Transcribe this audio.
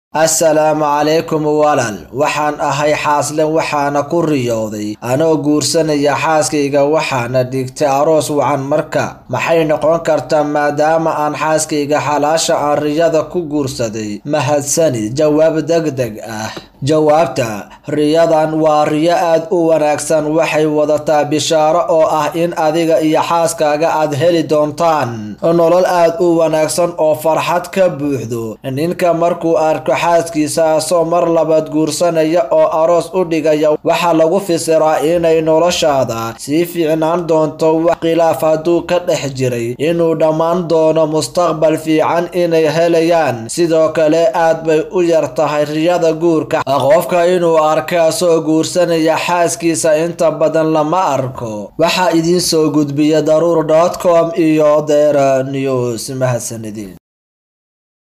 assalaamu calaykum walaal waxaan ahay xaasle waxaana ku riyooday anoo guursanaya xaaskayga waxaana dhigtay aroos wacan marka maxay noqon kartaa maadaama aan xaaskayga xalaasha aan riyada ku guursaday mahadsanid jawaab degdeg ah jawaabta riyadan waa riyo aad u wanaagsan waxay wadataa bishaaro oo ah in adiga iyo xaaskaaga aad heli doontaan nolol aad u wanaagsan oo farxad ka buuxdo ninka markuu arko xaaskiisa asoo mar labaad guursanaya oo aroos u dhigaya waxaa lagu fisiraa inay noloshaada sii fiicnaan doonto wax khilaaf hadduu ka dhex jiray inuu dhammaan doono mustaqbal fiican inay helayaan sidoo kale aad bay u yar tahay riyada guurka qofka inuu arka asoo guursanaya xaaskiisa inta badan lama arko waxaa idiin soo gudbiya daruur dot com iyo dera news mahadsanidin